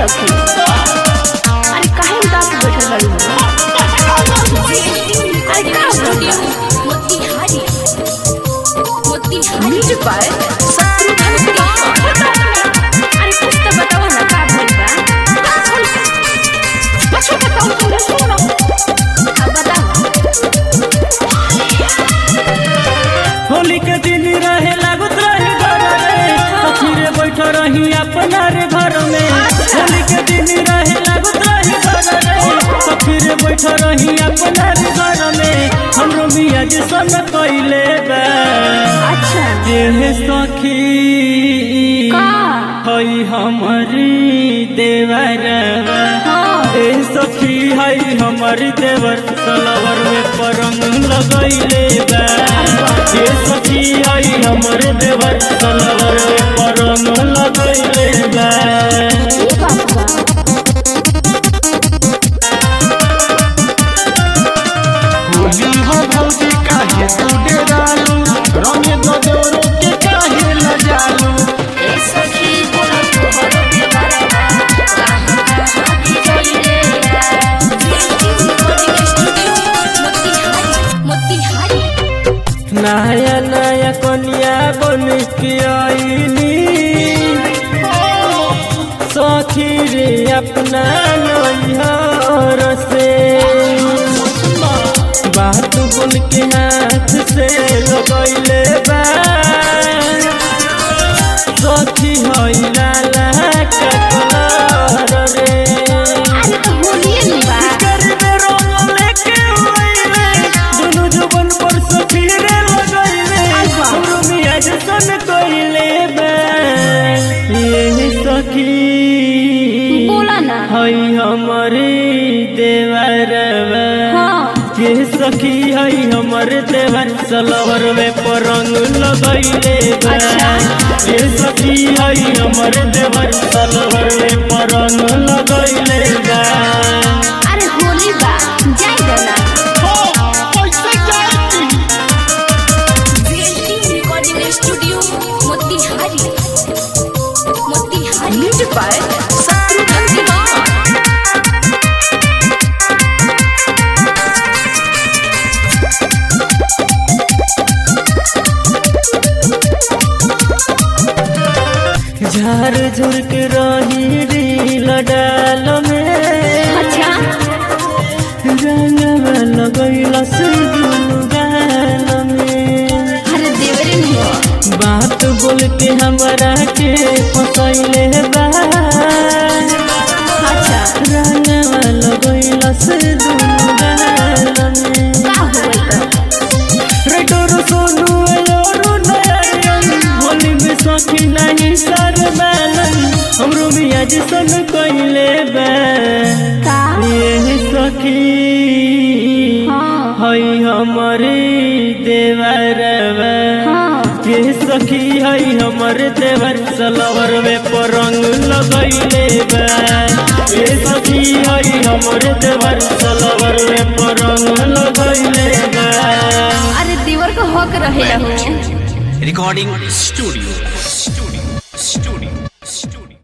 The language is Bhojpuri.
सखी अरे काहे उदास बैठल बाड़ी अरे का studio Motihari Motihari music by अरे कुछ तो बताओ ना का भइल बा कुछ बताओ तुम सुनो अब बताओ होली के दिन रहे लागत रहे घर में सखीरे बैठ रही अपना रे घर में होली के दिन रहे लागत रहे घर में सखीरे बैठ रही अपना रे घर में हमरो मियाँ जी सन कइले बा अच्छा ये सखी का? हई हमारी देवरवा हाँ। ए सखी हई हमारी देवर सलवर में परंग लगैले बा ए सखी हई हमारे देवर सलवर में परंग लगैले बा ई बात बा होली हो भौजी काहे तू डेरालू रंग दो जोरो के काहे लजालू ए सखी बोला तोहर के बारवा कहाँ कहाँ बिजोइले रिकॉर्डिंग स्टूडियो मोतिहारी मोतिहारी नया नया कन्या बन के आईनी सखी रे अपना नैहर से बात बोल के हाथ से लगैले बा सखी हई लाला कटलर रे अरे तो होलिए नहीं बा करबे रंग लेके ओइले दुनु जुबन पर सफीरे लगइले अच्छा। हमरो मियाँ जसन कइले बा ये सखी बोला ना हई हमरे देवरवा हाँ। ये सखी हई हमरे देवर सलवर में परंग लगइले बा अच्छा। ये सखी हई हमरे देवर सलवर में परंग लगइले बा अरे होली बा जाई देना कैसे जाती VLT recording studio Motihari Motihari music by झार झुर के रही रील डाल में अच्छा रंगवा लगैला से दुनु गाल में अरे देवरे नहीं हो बात बोल के हमरा के फसैले बा अच्छा रंगवा लगैला से दुनु गाल में का होई तो रेटोरो सोनू अयोरू नयन होली में सखी नहीं सर बैलन हमरो मियाँ जी सन कइले बा का ये सखी हाँ। हई हमारे देवरवा हाँ। ये सखी हई हमरे देवर सलवर में परंग लगैले बा ये सखी हई हमरे देवर सलवर में परंग लगैले बा अरे देवर को हक रहेला हो recording studio